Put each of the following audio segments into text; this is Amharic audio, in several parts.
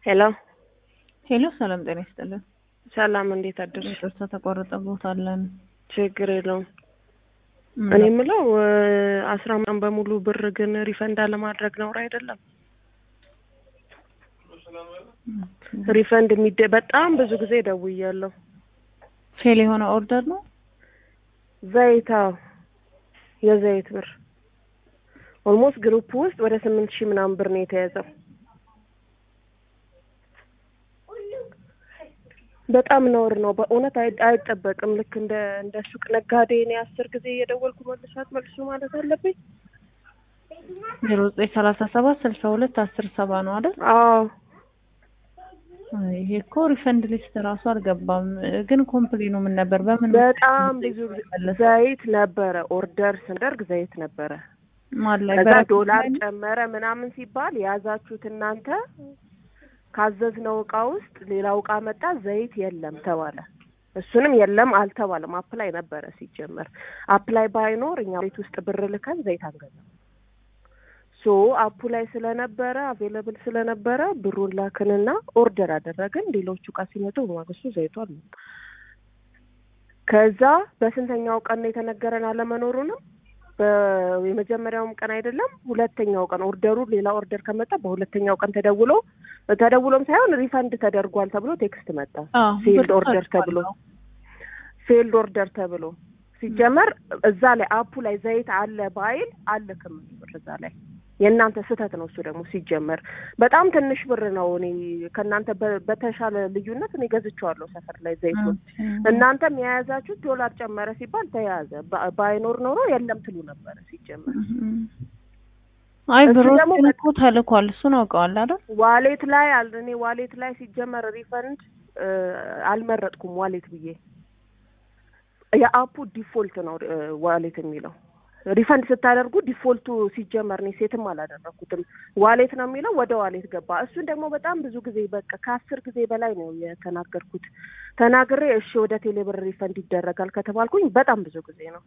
ሄሎ ሄሎ፣ ሰላም ጤና ይስጥልን። ሰላም፣ እንዴት አደርሽ? ይቅርታ ተቋረጠ ቦታ አለን። ችግር የለውም። እኔ የምለው አስራ ምናምን በሙሉ ብር ግን ሪፈንድ አለማድረግ ነውር አይደለም? ሪፈንድ የሚደ በጣም ብዙ ጊዜ ደውያለሁ። ፌል የሆነ ኦርደር ነው። ዘይት አዎ፣ የዘይት ብር ኦልሞስት ግሩፕ ውስጥ ወደ ስምንት ሺህ ምናምን ብር ነው የተያዘው። በጣም ነውር ነው በእውነት አይ- አይጠበቅም። ልክ እንደ እንደ ሱቅ ነጋዴ እኔ አስር ጊዜ እየደወልኩ መልሷት መልሱ ማለት አለብኝ። ዜሮ ዘጠኝ ሰላሳ ሰባት ስልሳ ሁለት አስር ሰባ ነው አይደል? አዎ ይሄ እኮ ሪፈንድ ሊስት ራሱ አልገባም። ግን ኮምፕሌኑ ምን ነበር? በምን በጣም ብዙ ጊዜ መለሰ? ዘይት ነበረ ኦርደር ስንደርግ ዘይት ነበረ። ማን ላይ ከዛ በረከት ዶላር ላይ ነው? ጨመረ ምናምን ሲባል የያዛችሁት እናንተ ካዘዝነው እቃ ውስጥ ሌላው እቃ መጣ፣ ዘይት የለም ተባለ። እሱንም የለም አልተባለም። አፕላይ ነበረ ሲጀመር። አፕላይ ባይኖር እኛ ቤት ውስጥ ብር ልከን ዘይት አንገዛም። ሶ አፑ ላይ ስለነበረ አቬለብል ስለነበረ ብሩን ላክንና ኦርደር አደረግን። ሌሎቹ እቃ ሲመጡ በማግስቱ ዘይቱ አልመጣም። ከዛ በስንተኛው ቀን ነው የተነገረን አለመኖሩንም በ- የመጀመሪያውም ቀን አይደለም ሁለተኛው ቀን ኦርደሩ ሌላ ኦርደር ከመጣ በሁለተኛው ቀን ተደውሎ ተደውሎም ሳይሆን ሪፈንድ ተደርጓል ተብሎ ቴክስት መጣ። አዎ፣ ፊልድ ብር ኦርደር ተብሎ ተልኳል። ፊልድ ኦርደር ተብሎ ሲጀመር እዛ ላይ አፑ ላይ ዘይት አለ ባይል አልክም ብር እዛ ላይ የእናንተ ስህተት ነው። እሱ ደግሞ ሲጀመር በጣም ትንሽ ብር ነው። እኔ ከእናንተ በ- በተሻለ ልዩነት እኔ ገዝቼዋለሁ ሰፈር ላይ ዘይቱን። እናንተም የያዛችሁት ዶላር ጨመረ ሲባል ተያያዘ። ባ- ባይኖር ኖሮ የለም ትሉ ነበረ ሲጀመር። አይ እሱ ብሮ ደግሞ እኮ ተልኳል። እሱን አውቀዋል አይደል? ዋሌት ላይ አል እኔ ዋሌት ላይ ሲጀመር ሪፈንድ እ፣ አልመረጥኩም ዋሌት ብዬ የአፑ ዲፎልት ነው እ፣ ዋሌት የሚለው ሪፈንድ ስታደርጉ ዲፎልቱ ሲጀመር እኔ ሴትም አላደረኩትም ዋሌት ነው የሚለው ወደ ዋሌት ገባ። እሱን ደግሞ በጣም ብዙ ጊዜ በቃ ከአስር ጊዜ በላይ ነው የተናገርኩት። ተናግሬ እሺ ወደ ቴሌብር ሪፈንድ ይደረጋል ከተባልኩኝ በጣም ብዙ ጊዜ ነው።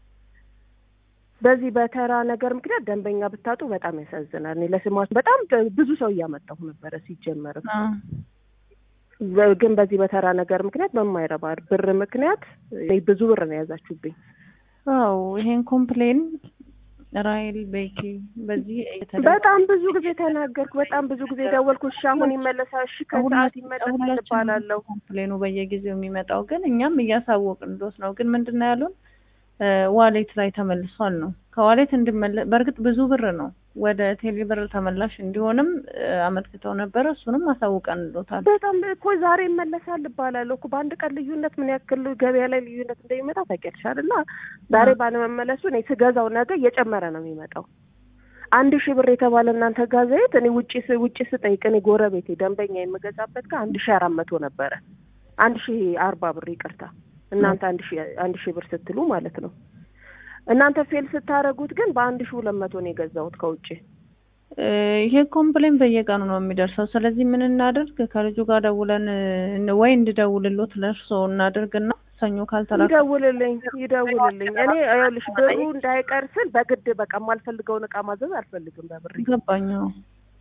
በዚህ በተራ ነገር ምክንያት ደንበኛ ብታጡ በጣም ያሳዝናል። እኔ ለስማችሁ በጣም ብዙ ሰው እያመጣሁ ነበረ ሲጀመርም አዎ። በ- ግን በዚህ በተራ ነገር ምክንያት በማይረባ ብር ምክንያት እኔ ብዙ ብር ነው የያዛችሁብኝ። አዎ ይሄን ኮምፕሌን ራይል ቤኪ በዚህ እየተደረገ በጣም ብዙ ጊዜ ተናገርኩ። በጣም ብዙ ጊዜ ደወልኩ። እሺ አሁን ይመለሳል፣ እሺ ከሰዓት ይመለሳል እባላለሁ። ኮምፕሌኑ በየጊዜው የሚመጣው ግን እኛም እያሳወቅን ድረስ ነው። ግን ምንድን ነው ያሉን እ፣ ዋሌት ላይ ተመልሷል ነው። ከዋሌት እንዲመለ በእርግጥ ብዙ ብር ነው ወደ ቴሌ ብር ተመላሽ እንዲሆንም እ፣ አመልክተው ነበረ። እሱንም አሳውቀን እንሎታል። በጣም እኮ ዛሬ ይመለሳል እባላለሁ እኮ በአንድ ቀን ልዩነት ምን ያክል ገበያ ላይ ልዩነት እንደሚመጣ ታውቂያለሽ አይደል? ዛሬ ባለመመለሱ እኔ ስገዛው ነገ እየጨመረ ነው የሚመጣው። አንድ ሺህ ብር የተባለ እናንተ ጋር ዘይት እኔ ውጪ ስ- ውጪ ስጠይቅ እኔ ጎረቤቴ ደንበኛ የምገዛበት ጋር አንድ ሺህ አራት መቶ ነበረ። አንድ ሺህ አርባ ብር ይቅርታ፣ እናንተ አንድ ሺህ አንድ ሺህ ብር ስትሉ ማለት ነው። እናንተ ፌል ስታደርጉት ግን በአንድ ሺህ ሁለት መቶ ነው የገዛሁት ከውጭ። እ፣ ይሄ ኮምፕሌን በየቀኑ ነው የሚደርሰው። ስለዚህ ምን እናድርግ? ከልጁ ጋር ደውለን እ፣ ወይ እንድደውልሎት ለእርሶ እናድርግና ሰኞ ካልተላከ ይደውልልኝ ይደውልልኝ። እኔ ይኸውልሽ ብሩ እንዳይቀር ስል በግድ በቃ የማልፈልገውን እቃ ማዘዝ አልፈልግም በብር ገባኝ አዎ።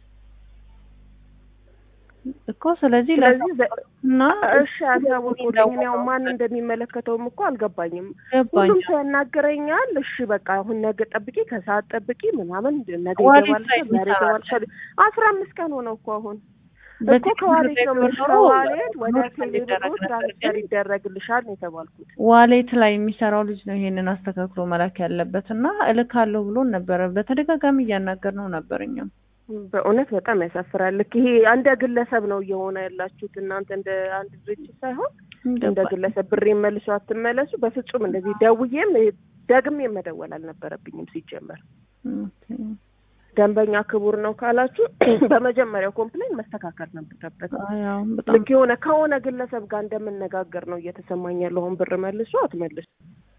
እኮ ስለዚህ ስለዚህ ዘ- እና እሺ አሳውቁልኝ። እኔ ያው ማን እንደሚመለከተውም እኮ አልገባኝም። ገባኝ ሁሉም ሰው ያናግረኛል። እሺ በቃ አሁን ነገ ጠብቂ፣ ከሰዓት ጠብቂ ምናምን ነገ ዋሌት ይገባል ላይ ዛሬ ይሰራል። ይገባል። አስራ አምስት ቀን ሆነው እኮ አሁን እኮ በቴሌብር ከዋሌት ነው ላይ የምልሽ። ኖሮ ከዋሌት ወደ ኖር ቴሌብሩ እንዲደረግ ነበር ትራንስፈር ግን ይደረግልሻል ነው የተባልኩት። ዋሌት ላይ የሚሰራው ልጅ ነው ይሄንን አስተካክሎ መላክ ያለበት እና እልካለሁ ብሎን ነበረ። በተደጋጋሚ እያናገር ነው ነበር እኛም በእውነት በጣም ያሳፍራል። ልክ ይሄ እንደ ግለሰብ ነው እየሆነ ያላችሁት እናንተ እንደ አንድ ድርጅት ሳይሆን እንደ ገባኝ። ግለሰብ ብር መልሱ አትመለሱ። በፍጹም እንደዚህ ደውዬም ደግሜ መደወል አልነበረብኝም ሲጀመር። ኦኬ። ደንበኛ ክቡር ነው ካላችሁ በመጀመሪያው ኮምፕሌን መስተካከል ነበረበት። አይ አዎ፣ በጣም ልክ የሆነ ከሆነ ግለሰብ ጋር እንደምነጋገር ነው እየተሰማኝ ያለው። አሁን ብር መልሱ አትመልሱ።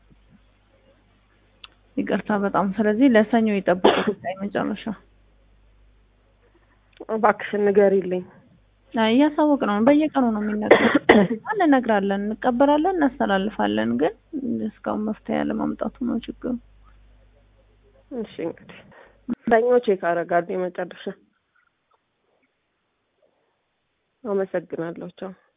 ይቅርታ በጣም ስለዚህ ለሰኞ ይጠብቁ ጉዳይ መጨረሻ እባክሽን ንገሪልኝ። አይ እያሳወቅ ነው በየቀኑ ነው የሚነገር እንነግራለን እንቀበላለን እናስተላልፋለን ግን እስካሁን መፍትሄ ያለማምጣቱ ነው ችግሩ እሺ እንግዲህ ሰኞ ቼክ አደርጋለሁ የመጨረሻ አመሰግናለሁ። ቻው